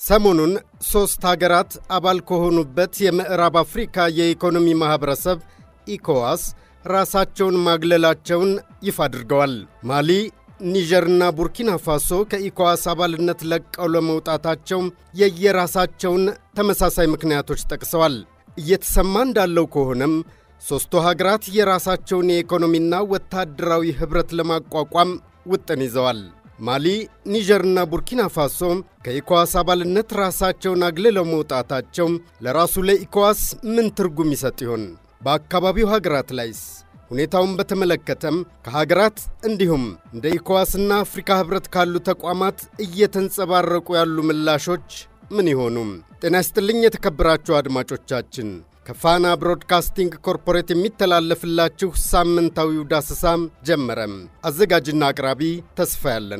ሰሞኑን ሦስት ሀገራት አባል ከሆኑበት የምዕራብ አፍሪካ የኢኮኖሚ ማኅበረሰብ ኢኮዋስ ራሳቸውን ማግለላቸውን ይፋ አድርገዋል። ማሊ፣ ኒጀርና ቡርኪና ፋሶ ከኢኮዋስ አባልነት ለቀው ለመውጣታቸው የየራሳቸውን ተመሳሳይ ምክንያቶች ጠቅሰዋል። እየተሰማ እንዳለው ከሆነም ሦስቱ ሀገራት የራሳቸውን የኢኮኖሚና ወታደራዊ ኅብረት ለማቋቋም ውጥን ይዘዋል። ማሊ፣ ኒጀርና ቡርኪና ፋሶ ከኢኮዋስ አባልነት ራሳቸውን አግልለው መውጣታቸው ለራሱ ለኢኮዋስ ምን ትርጉም ይሰጥ ይሆን? በአካባቢው ሀገራት ላይስ? ሁኔታውን በተመለከተም ከሀገራት እንዲሁም እንደ ኢኮዋስና አፍሪካ ኅብረት ካሉ ተቋማት እየተንጸባረቁ ያሉ ምላሾች ምን ይሆኑ? ጤና ይስጥልኝ የተከበራችሁ አድማጮቻችን ከፋና ብሮድካስቲንግ ኮርፖሬት የሚተላለፍላችሁ ሳምንታዊው ዳሰሳም ጀመረም። አዘጋጅና አቅራቢ ተስፋ ያለነ።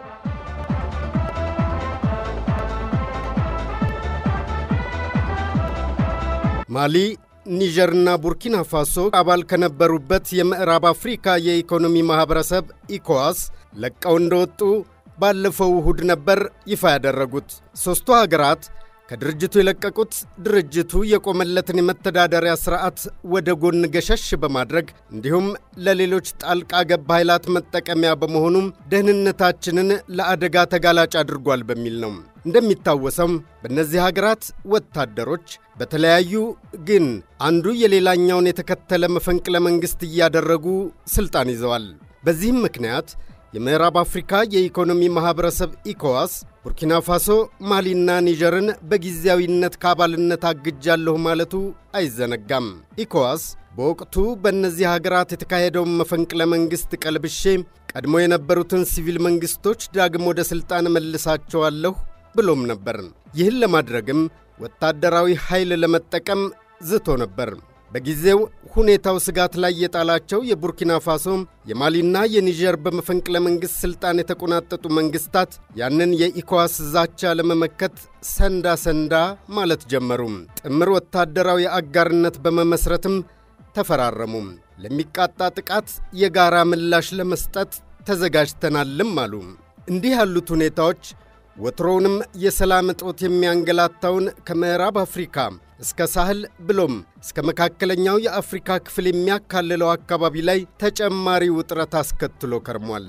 ማሊ፣ ኒጀርና ቡርኪና ፋሶ አባል ከነበሩበት የምዕራብ አፍሪካ የኢኮኖሚ ማኅበረሰብ ኢኮዋስ ለቀው እንደወጡ ባለፈው እሁድ ነበር ይፋ ያደረጉት። ሦስቱ ሀገራት ከድርጅቱ የለቀቁት ድርጅቱ የቆመለትን የመተዳደሪያ ሥርዓት ወደ ጎን ገሸሽ በማድረግ እንዲሁም ለሌሎች ጣልቃ ገብ ኃይላት መጠቀሚያ በመሆኑም ደህንነታችንን ለአደጋ ተጋላጭ አድርጓል በሚል ነው። እንደሚታወሰው በእነዚህ ሀገራት ወታደሮች በተለያዩ ግን አንዱ የሌላኛውን የተከተለ መፈንቅለ መንግሥት እያደረጉ ሥልጣን ይዘዋል። በዚህም ምክንያት የምዕራብ አፍሪካ የኢኮኖሚ ማኅበረሰብ ኢኮዋስ ቡርኪና ፋሶ፣ ማሊና ኒጀርን በጊዜያዊነት ከአባልነት አግጃለሁ ማለቱ አይዘነጋም። ኢኮዋስ በወቅቱ በእነዚህ ሀገራት የተካሄደውን መፈንቅለ መንግሥት ቀልብሼ ቀድሞ የነበሩትን ሲቪል መንግሥቶች ዳግም ወደ ሥልጣን መልሳቸዋለሁ ብሎም ነበር። ይህን ለማድረግም ወታደራዊ ኃይል ለመጠቀም ዝቶ ነበር። በጊዜው ሁኔታው ስጋት ላይ የጣላቸው የቡርኪና ፋሶ የማሊና የኒጀር በመፈንቅለ መንግሥት ሥልጣን የተቆናጠጡ መንግሥታት ያንን የኢኮዋስ ዛቻ ለመመከት ሰንዳ ሰንዳ ማለት ጀመሩ። ጥምር ወታደራዊ አጋርነት በመመስረትም ተፈራረሙ። ለሚቃጣ ጥቃት የጋራ ምላሽ ለመስጠት ተዘጋጅተናልም አሉ። እንዲህ ያሉት ሁኔታዎች ወትሮውንም የሰላም እጦት የሚያንገላታውን ከምዕራብ አፍሪካ እስከ ሳህል ብሎም እስከ መካከለኛው የአፍሪካ ክፍል የሚያካልለው አካባቢ ላይ ተጨማሪ ውጥረት አስከትሎ ከርሟል።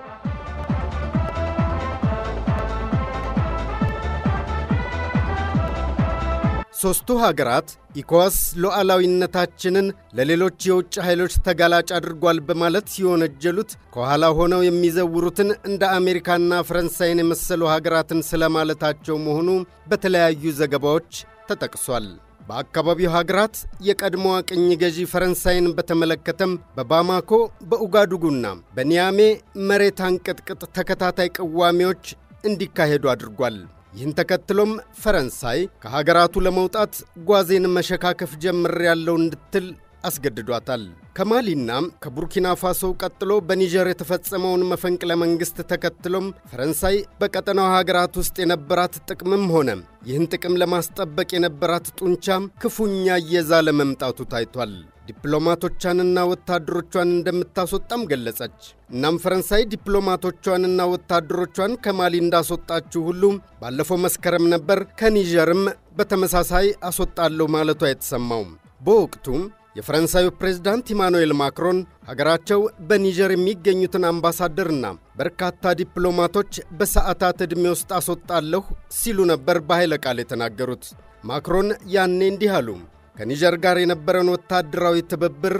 ሦስቱ ሀገራት ኢኮዋስ ሉዓላዊነታችንን ለሌሎች የውጭ ኃይሎች ተጋላጭ አድርጓል በማለት ሲወነጀሉት ከኋላ ሆነው የሚዘውሩትን እንደ አሜሪካና ፈረንሳይን የመሰሉ ሀገራትን ስለማለታቸው መሆኑ በተለያዩ ዘገባዎች ተጠቅሷል። በአካባቢው ሀገራት የቀድሞዋ ቅኝ ገዢ ፈረንሳይን በተመለከተም በባማኮ በኡጋዱጉና በኒያሜ መሬት አንቀጥቅጥ ተከታታይ ቅዋሜዎች እንዲካሄዱ አድርጓል። ይህን ተከትሎም ፈረንሳይ ከሀገራቱ ለመውጣት ጓዜን መሸካከፍ ጀምሬያለሁ እንድትል አስገድዷታል። ከማሊና ከቡርኪና ፋሶ ቀጥሎ በኒጀር የተፈጸመውን መፈንቅለ መንግሥት ተከትሎም ፈረንሳይ በቀጠናው ሀገራት ውስጥ የነበራት ጥቅምም ሆነ ይህን ጥቅም ለማስጠበቅ የነበራት ጡንቻ ክፉኛ እየዛለ መምጣቱ ታይቷል። ዲፕሎማቶቿንና ወታደሮቿን እንደምታስወጣም ገለጸች። እናም ፈረንሳይ ዲፕሎማቶቿንና ወታደሮቿን ከማሊ እንዳስወጣችው ሁሉ ባለፈው መስከረም ነበር ከኒጀርም በተመሳሳይ አስወጣለሁ ማለቷ የተሰማው። በወቅቱም የፈረንሳዩ ፕሬዝዳንት ኢማኑኤል ማክሮን ሀገራቸው በኒጀር የሚገኙትን አምባሳደርና በርካታ ዲፕሎማቶች በሰዓታት ዕድሜ ውስጥ አስወጣለሁ ሲሉ ነበር በኃይለ ቃል የተናገሩት። ማክሮን ያኔ እንዲህ አሉ። ከኒጀር ጋር የነበረን ወታደራዊ ትብብር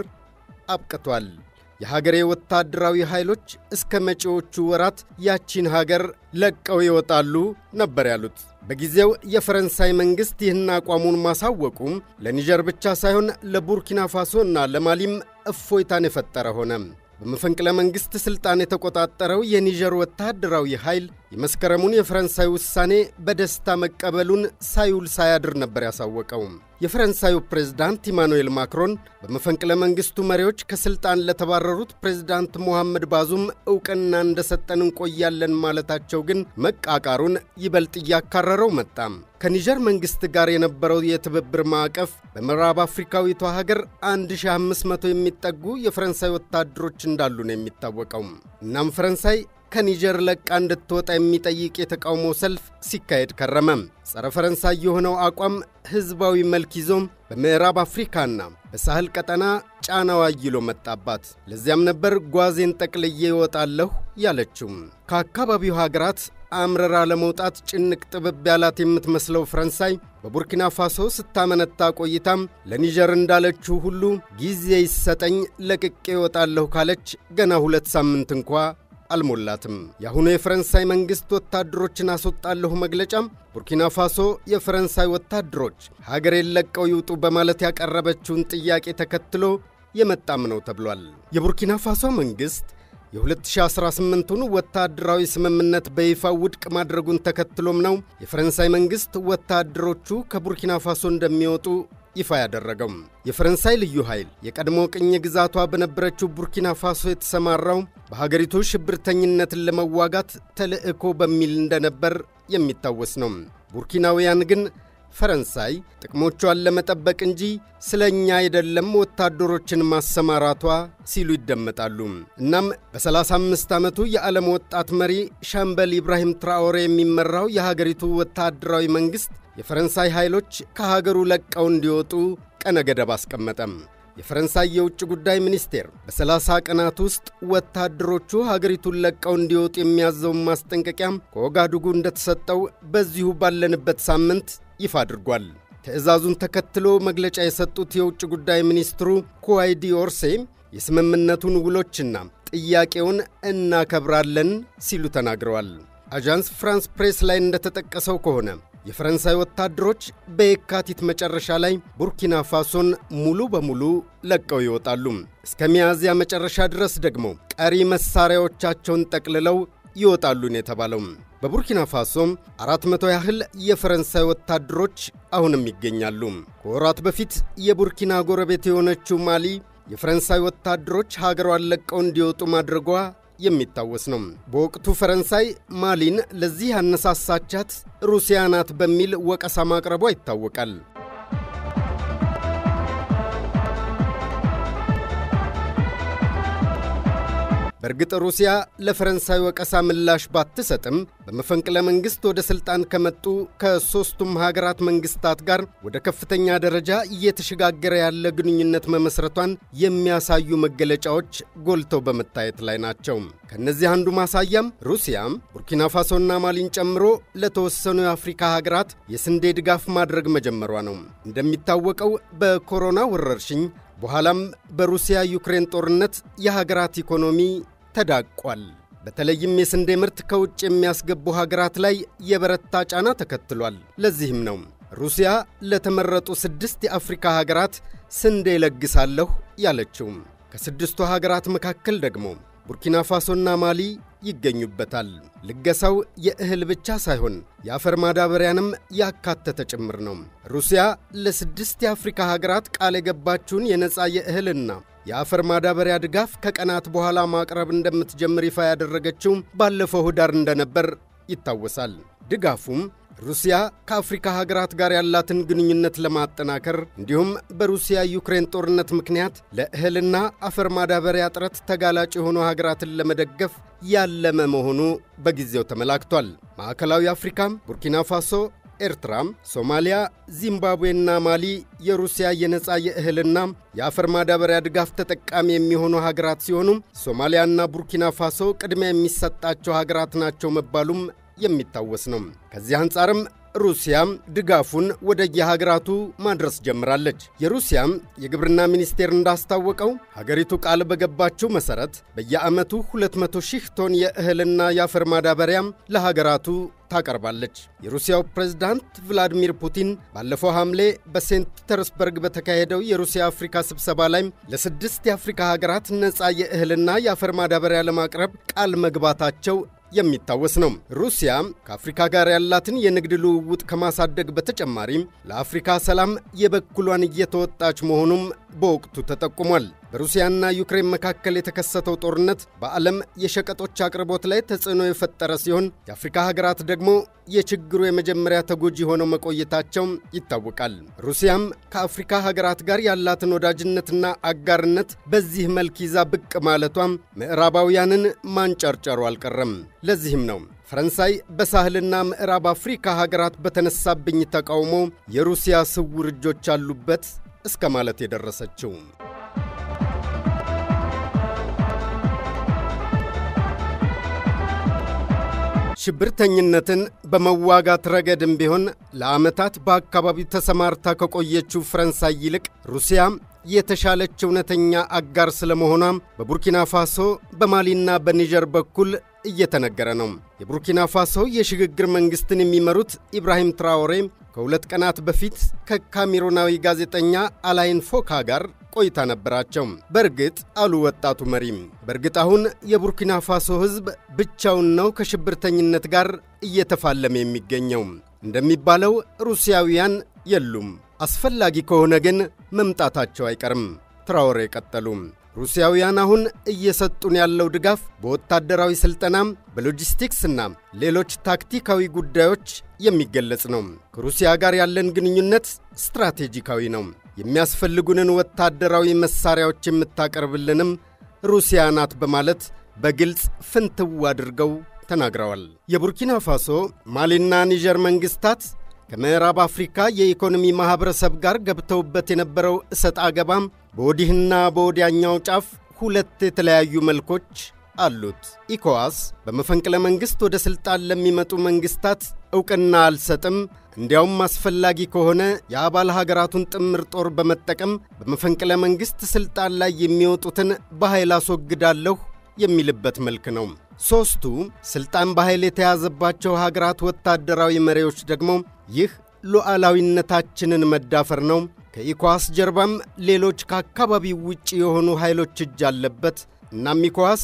አብቅቷል። የሀገሬ ወታደራዊ ኃይሎች እስከ መጪዎቹ ወራት ያቺን ሀገር ለቀው ይወጣሉ ነበር ያሉት። በጊዜው የፈረንሳይ መንግሥት ይህን አቋሙን ማሳወቁም ለኒጀር ብቻ ሳይሆን ለቡርኪና ፋሶና ለማሊም እፎይታን የፈጠረ ሆነ። በመፈንቅለ መንግሥት ሥልጣን የተቆጣጠረው የኒጀር ወታደራዊ ኃይል የመስከረሙን የፈረንሳይ ውሳኔ በደስታ መቀበሉን ሳይውል ሳያድር ነበር ያሳወቀው። የፈረንሳዩ ፕሬዝዳንት ኢማኑኤል ማክሮን በመፈንቅለ መንግሥቱ መሪዎች ከሥልጣን ለተባረሩት ፕሬዝዳንት ሞሐመድ ባዙም ዕውቅና እንደሰጠን እንቆያለን ማለታቸው ግን መቃቃሩን ይበልጥ እያካረረው መጣ። ከኒጀር መንግሥት ጋር የነበረው የትብብር ማዕቀፍ በምዕራብ አፍሪካዊቷ ሀገር 1500 የሚጠጉ የፈረንሳይ ወታደሮች እንዳሉ ነው የሚታወቀው። እናም ፈረንሳይ ከኒጀር ለቃ እንድትወጣ የሚጠይቅ የተቃውሞ ሰልፍ ሲካሄድ ከረመ። ጸረ ፈረንሳይ የሆነው አቋም ሕዝባዊ መልክ ይዞም በምዕራብ አፍሪካና በሳህል ቀጠና ጫናዋ አይሎ መጣባት። ለዚያም ነበር ጓዜን ጠቅልዬ ይወጣለሁ ያለችው። ከአካባቢው ሀገራት አምረራ ለመውጣት ጭንቅ ጥብብ ያላት የምትመስለው ፈረንሳይ በቡርኪና ፋሶ ስታመነታ ቆይታም ለኒጀር እንዳለችው ሁሉ ጊዜ ይሰጠኝ ለቅቄ ይወጣለሁ ካለች ገና ሁለት ሳምንት እንኳ አልሞላትም። የአሁኑ የፈረንሳይ መንግሥት ወታደሮችን አስወጣለሁ መግለጫም ቡርኪና ፋሶ የፈረንሳይ ወታደሮች ሀገሬን ለቀው ይውጡ በማለት ያቀረበችውን ጥያቄ ተከትሎ የመጣም ነው ተብሏል። የቡርኪና ፋሶ መንግሥት የ2018ቱን ወታደራዊ ስምምነት በይፋ ውድቅ ማድረጉን ተከትሎም ነው የፈረንሳይ መንግሥት ወታደሮቹ ከቡርኪና ፋሶ እንደሚወጡ ይፋ ያደረገው። የፈረንሳይ ልዩ ኃይል የቀድሞ ቅኝ ግዛቷ በነበረችው ቡርኪና ፋሶ የተሰማራው በሀገሪቱ ሽብርተኝነትን ለመዋጋት ተልዕኮ በሚል እንደነበር የሚታወስ ነው። ቡርኪናውያን ግን ፈረንሳይ ጥቅሞቿን ለመጠበቅ እንጂ ስለ እኛ አይደለም ወታደሮችን ማሰማራቷ ሲሉ ይደመጣሉ። እናም በ35 ዓመቱ የዓለም ወጣት መሪ ሻምበል ኢብራሂም ትራኦሬ የሚመራው የሀገሪቱ ወታደራዊ መንግሥት የፈረንሳይ ኃይሎች ከሀገሩ ለቀው እንዲወጡ ቀነ ገደብ አስቀመጠም። የፈረንሳይ የውጭ ጉዳይ ሚኒስቴር በ30 ቀናት ውስጥ ወታደሮቹ ሀገሪቱን ለቀው እንዲወጡ የሚያዘውን ማስጠንቀቂያም ከኦጋዱጉ እንደተሰጠው በዚሁ ባለንበት ሳምንት ይፋ አድርጓል። ትዕዛዙን ተከትሎ መግለጫ የሰጡት የውጭ ጉዳይ ሚኒስትሩ ኩዋይዲ ኦርሴ የስምምነቱን ውሎችና ጥያቄውን እናከብራለን ሲሉ ተናግረዋል። አዣንስ ፍራንስ ፕሬስ ላይ እንደተጠቀሰው ከሆነ የፈረንሳይ ወታደሮች በየካቲት መጨረሻ ላይ ቡርኪና ፋሶን ሙሉ በሙሉ ለቀው ይወጣሉ። እስከ ሚያዝያ መጨረሻ ድረስ ደግሞ ቀሪ መሣሪያዎቻቸውን ጠቅልለው ይወጣሉን የተባለው በቡርኪና ፋሶም አራት መቶ ያህል የፈረንሳይ ወታደሮች አሁንም ይገኛሉ። ከወራት በፊት የቡርኪና ጎረቤት የሆነችው ማሊ የፈረንሳይ ወታደሮች ሀገሯን ለቀው እንዲወጡ ማድረጓ የሚታወስ ነው። በወቅቱ ፈረንሳይ ማሊን ለዚህ ያነሳሳቻት ሩሲያ ናት በሚል ወቀሳ ማቅረቧ ይታወቃል። በእርግጥ ሩሲያ ለፈረንሳይ ወቀሳ ምላሽ ባትሰጥም በመፈንቅለ መንግሥት ወደ ሥልጣን ከመጡ ከሦስቱም ሀገራት መንግሥታት ጋር ወደ ከፍተኛ ደረጃ እየተሸጋገረ ያለ ግንኙነት መመስረቷን የሚያሳዩ መገለጫዎች ጎልተው በመታየት ላይ ናቸው። ከእነዚህ አንዱ ማሳያም ሩሲያም ቡርኪና ፋሶና ማሊን ጨምሮ ለተወሰኑ የአፍሪካ ሀገራት የስንዴ ድጋፍ ማድረግ መጀመሯ ነው። እንደሚታወቀው በኮሮና ወረርሽኝ በኋላም በሩሲያ ዩክሬን ጦርነት የሀገራት ኢኮኖሚ ተዳቋል። በተለይም የስንዴ ምርት ከውጭ የሚያስገቡ ሀገራት ላይ የበረታ ጫና ተከትሏል። ለዚህም ነው ሩሲያ ለተመረጡ ስድስት የአፍሪካ ሀገራት ስንዴ ለግሳለሁ ያለችው። ከስድስቱ ሀገራት መካከል ደግሞ ቡርኪና ፋሶና ማሊ ይገኙበታል። ልገሳው የእህል ብቻ ሳይሆን የአፈር ማዳበሪያንም ያካተተ ጭምር ነው። ሩሲያ ለስድስት የአፍሪካ ሀገራት ቃል የገባችውን የነፃ የእህልና የአፈር ማዳበሪያ ድጋፍ ከቀናት በኋላ ማቅረብ እንደምትጀምር ይፋ ያደረገችው ባለፈው ኅዳር እንደነበር ይታወሳል። ድጋፉም ሩሲያ ከአፍሪካ ሀገራት ጋር ያላትን ግንኙነት ለማጠናከር እንዲሁም በሩሲያ ዩክሬን ጦርነት ምክንያት ለእህልና አፈር ማዳበሪያ እጥረት ተጋላጭ የሆኑ ሀገራትን ለመደገፍ ያለመ መሆኑ በጊዜው ተመላክቷል። ማዕከላዊ አፍሪካም ቡርኪና ፋሶ ኤርትራም፣ ሶማሊያ፣ ዚምባብዌና ማሊ የሩሲያ የነፃ የእህልና የአፈር ማዳበሪያ ድጋፍ ተጠቃሚ የሚሆኑ ሀገራት ሲሆኑ ሶማሊያና ቡርኪና ፋሶ ቅድሚያ የሚሰጣቸው ሀገራት ናቸው መባሉም የሚታወስ ነው። ከዚህ አንጻርም ሩሲያም ድጋፉን ወደ የሀገራቱ ማድረስ ጀምራለች። የሩሲያም የግብርና ሚኒስቴር እንዳስታወቀው ሀገሪቱ ቃል በገባችው መሠረት በየዓመቱ 200 ሺህ ቶን የእህልና የአፈር ማዳበሪያም ለሀገራቱ ታቀርባለች። የሩሲያው ፕሬዝዳንት ቭላዲሚር ፑቲን ባለፈው ሐምሌ በሴንት ፒተርስበርግ በተካሄደው የሩሲያ አፍሪካ ስብሰባ ላይ ለስድስት የአፍሪካ ሀገራት ነፃ የእህልና የአፈር ማዳበሪያ ለማቅረብ ቃል መግባታቸው የሚታወስ ነው። ሩሲያ ከአፍሪካ ጋር ያላትን የንግድ ልውውጥ ከማሳደግ በተጨማሪም ለአፍሪካ ሰላም የበኩሏን እየተወጣች መሆኑም በወቅቱ ተጠቁሟል። በሩሲያና ዩክሬን መካከል የተከሰተው ጦርነት በዓለም የሸቀጦች አቅርቦት ላይ ተጽዕኖ የፈጠረ ሲሆን የአፍሪካ ሀገራት ደግሞ የችግሩ የመጀመሪያ ተጎጂ ሆነው መቆየታቸው ይታወቃል። ሩሲያም ከአፍሪካ ሀገራት ጋር ያላትን ወዳጅነትና አጋርነት በዚህ መልክ ይዛ ብቅ ማለቷም ምዕራባውያንን ማንጨርጨሩ አልቀረም። ለዚህም ነው ፈረንሳይ በሳህልና ምዕራብ አፍሪካ ሀገራት በተነሳብኝ ተቃውሞ የሩሲያ ስውር እጆች አሉበት እስከ ማለት የደረሰችው። ሽብርተኝነትን በመዋጋት ረገድም ቢሆን ለዓመታት በአካባቢው ተሰማርታ ከቆየችው ፈረንሳይ ይልቅ ሩሲያ የተሻለች እውነተኛ አጋር ስለመሆኗም በቡርኪና ፋሶ በማሊና በኒጀር በኩል እየተነገረ ነው። የቡርኪና ፋሶ የሽግግር መንግሥትን የሚመሩት ኢብራሂም ትራዎሬ ከሁለት ቀናት በፊት ከካሜሩናዊ ጋዜጠኛ አላይን ፎካ ጋር ቆይታ ነበራቸው። በእርግጥ አሉ ወጣቱ መሪም፣ በእርግጥ አሁን የቡርኪና ፋሶ ሕዝብ ብቻውን ነው ከሽብርተኝነት ጋር እየተፋለመ የሚገኘው። እንደሚባለው ሩሲያውያን የሉም። አስፈላጊ ከሆነ ግን መምጣታቸው አይቀርም። ትራዎሬ ቀጠሉ። ሩሲያውያን አሁን እየሰጡን ያለው ድጋፍ በወታደራዊ ሥልጠናም በሎጂስቲክስና ሌሎች ታክቲካዊ ጉዳዮች የሚገለጽ ነው። ከሩሲያ ጋር ያለን ግንኙነት ስትራቴጂካዊ ነው። የሚያስፈልጉንን ወታደራዊ መሣሪያዎች የምታቀርብልንም ሩሲያ ናት በማለት በግልጽ ፍንትው አድርገው ተናግረዋል። የቡርኪና ፋሶ ማሊና ኒጀር መንግሥታት ከምዕራብ አፍሪካ የኢኮኖሚ ማኅበረሰብ ጋር ገብተውበት የነበረው እሰጥ አገባም በወዲህና በወዲያኛው ጫፍ ሁለት የተለያዩ መልኮች አሉት። ኢኮዋስ በመፈንቅለ መንግሥት ወደ ሥልጣን ለሚመጡ መንግሥታት ዕውቅና አልሰጥም፣ እንዲያውም አስፈላጊ ከሆነ የአባል ሀገራቱን ጥምር ጦር በመጠቀም በመፈንቅለ መንግሥት ሥልጣን ላይ የሚወጡትን በኃይል አስወግዳለሁ የሚልበት መልክ ነው። ሦስቱ ሥልጣን በኃይል የተያዘባቸው ሀገራት ወታደራዊ መሪዎች ደግሞ ይህ ሉዓላዊነታችንን መዳፈር ነው፣ ከኢኮዋስ ጀርባም ሌሎች ከአካባቢው ውጭ የሆኑ ኃይሎች እጅ አለበት፣ እናም ኢኮዋስ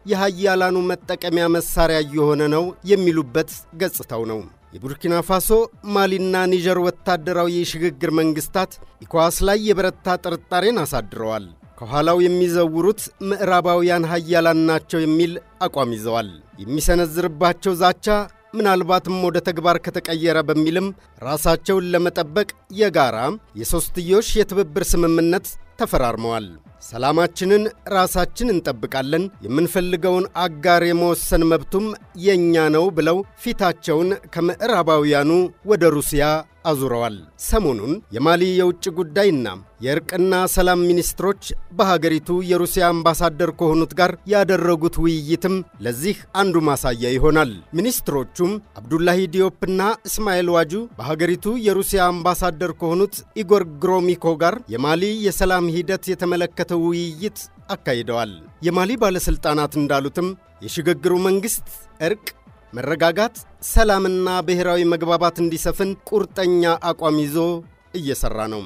የሃያላኑ መጠቀሚያ መሣሪያ እየሆነ ነው የሚሉበት ገጽታው ነው። የቡርኪና ፋሶ ማሊና ኒጀር ወታደራዊ የሽግግር መንግሥታት ኢኮዋስ ላይ የበረታ ጥርጣሬን አሳድረዋል። ከኋላው የሚዘውሩት ምዕራባውያን ሀያላን ናቸው የሚል አቋም ይዘዋል። የሚሰነዝርባቸው ዛቻ ምናልባትም ወደ ተግባር ከተቀየረ በሚልም ራሳቸውን ለመጠበቅ የጋራ የሦስትዮሽ የትብብር ስምምነት ተፈራርመዋል። ሰላማችንን ራሳችን እንጠብቃለን፣ የምንፈልገውን አጋር የመወሰን መብቱም የእኛ ነው ብለው ፊታቸውን ከምዕራባውያኑ ወደ ሩሲያ አዙረዋል። ሰሞኑን የማሊ የውጭ ጉዳይና የእርቅና ሰላም ሚኒስትሮች በሀገሪቱ የሩሲያ አምባሳደር ከሆኑት ጋር ያደረጉት ውይይትም ለዚህ አንዱ ማሳያ ይሆናል። ሚኒስትሮቹም አብዱላሂ ዲዮፕና እስማኤል ዋጁ በሀገሪቱ የሩሲያ አምባሳደር ከሆኑት ኢጎር ግሮሚኮ ጋር የማሊ የሰላም ሂደት የተመለከተ ውይይት አካሂደዋል። የማሊ ባለሥልጣናት እንዳሉትም የሽግግሩ መንግሥት እርቅ መረጋጋት፣ ሰላምና ብሔራዊ መግባባት እንዲሰፍን ቁርጠኛ አቋም ይዞ እየሠራ ነው።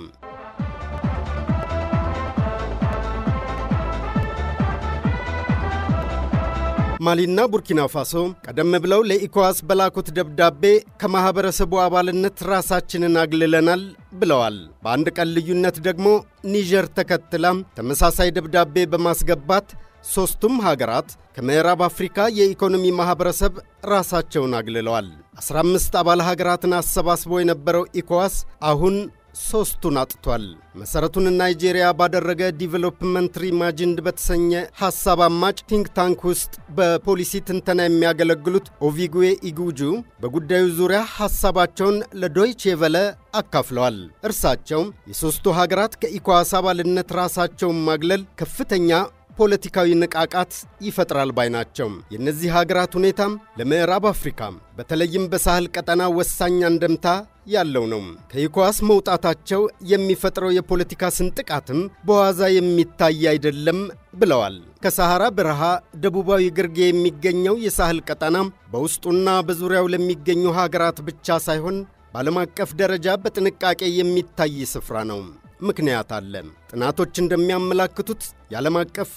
ማሊና ቡርኪና ፋሶ ቀደም ብለው ለኢኮዋስ በላኩት ደብዳቤ ከማኅበረሰቡ አባልነት ራሳችንን አግልለናል ብለዋል። በአንድ ቀን ልዩነት ደግሞ ኒጀር ተከትላም ተመሳሳይ ደብዳቤ በማስገባት ሦስቱም ሀገራት ከምዕራብ አፍሪካ የኢኮኖሚ ማኅበረሰብ ራሳቸውን አግልለዋል። 15 አባል ሀገራትን አሰባስቦ የነበረው ኢኮዋስ አሁን ሦስቱን አጥቷል። መሠረቱን ናይጄሪያ ባደረገ ዲቨሎፕመንት ሪማጅንድ በተሰኘ ሐሳብ አማጭ ቲንክ ታንክ ውስጥ በፖሊሲ ትንተና የሚያገለግሉት ኦቪጉዌ ኢጉጁ በጉዳዩ ዙሪያ ሐሳባቸውን ለዶይቼ ቬለ አካፍለዋል። እርሳቸው የሦስቱ ሀገራት ከኢኮዋስ አባልነት ራሳቸውን ማግለል ከፍተኛ ፖለቲካዊ ንቃቃት ይፈጥራል ባይ ናቸው። የእነዚህ ሀገራት ሁኔታም ለምዕራብ አፍሪካ በተለይም በሳህል ቀጠና ወሳኝ አንደምታ ያለው ነው። ከኢኮዋስ መውጣታቸው የሚፈጥረው የፖለቲካ ስንጥቃትም በዋዛ የሚታይ አይደለም ብለዋል። ከሰሐራ በረሃ ደቡባዊ ግርጌ የሚገኘው የሳህል ቀጠና በውስጡና በዙሪያው ለሚገኙ ሀገራት ብቻ ሳይሆን በዓለም አቀፍ ደረጃ በጥንቃቄ የሚታይ ስፍራ ነው። ምክንያት አለ። ጥናቶች እንደሚያመላክቱት የዓለም አቀፍ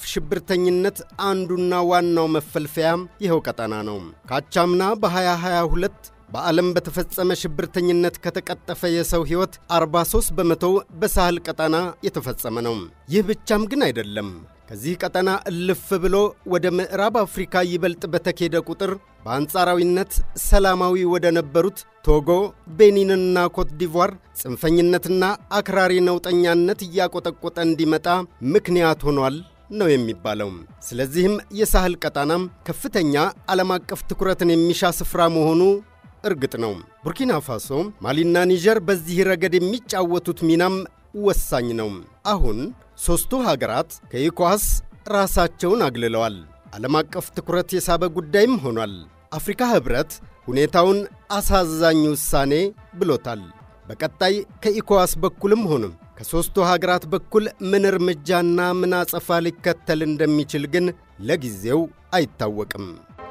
ሽብርተኝነት አንዱና ዋናው መፈልፈያ ይኸው ቀጠና ነው። ካቻምና በ2022 በዓለም በተፈጸመ ሽብርተኝነት ከተቀጠፈ የሰው ሕይወት 43 በመቶው በሳህል ቀጠና የተፈጸመ ነው። ይህ ብቻም ግን አይደለም። ከዚህ ቀጠና እልፍ ብሎ ወደ ምዕራብ አፍሪካ ይበልጥ በተኬደ ቁጥር በአንጻራዊነት ሰላማዊ ወደ ነበሩት ቶጎ፣ ቤኒንና ኮት ዲቯር ጽንፈኝነትና አክራሪ ነውጠኛነት እያቆጠቆጠ እንዲመጣ ምክንያት ሆኗል ነው የሚባለው። ስለዚህም የሳህል ቀጣናም ከፍተኛ ዓለም አቀፍ ትኩረትን የሚሻ ስፍራ መሆኑ እርግጥ ነው። ቡርኪና ፋሶ፣ ማሊና ኒጀር በዚህ ረገድ የሚጫወቱት ሚናም ወሳኝ ነው። አሁን ሦስቱ ሀገራት ከኢኳስ ራሳቸውን አግልለዋል። ዓለም አቀፍ ትኩረት የሳበ ጉዳይም ሆኗል። አፍሪካ ኅብረት ሁኔታውን አሳዛኝ ውሳኔ ብሎታል። በቀጣይ ከኢኮዋስ በኩልም ሆንም ከሦስቱ ሀገራት በኩል ምን እርምጃና ምን አጸፋ ሊከተል እንደሚችል ግን ለጊዜው አይታወቅም።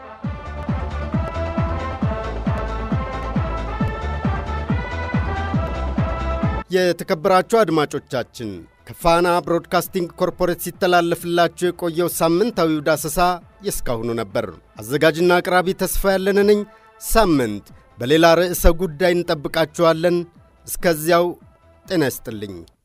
የተከበራችሁ አድማጮቻችን ከፋና ብሮድካስቲንግ ኮርፖሬት ሲተላለፍላችሁ የቆየው ሳምንታዊው ዳሰሳ የእስካሁኑ ነበር። አዘጋጅና አቅራቢ ተስፋ ያለን ነኝ። ሳምንት በሌላ ርዕሰ ጉዳይ እንጠብቃችኋለን። እስከዚያው ጤና ይስጥልኝ።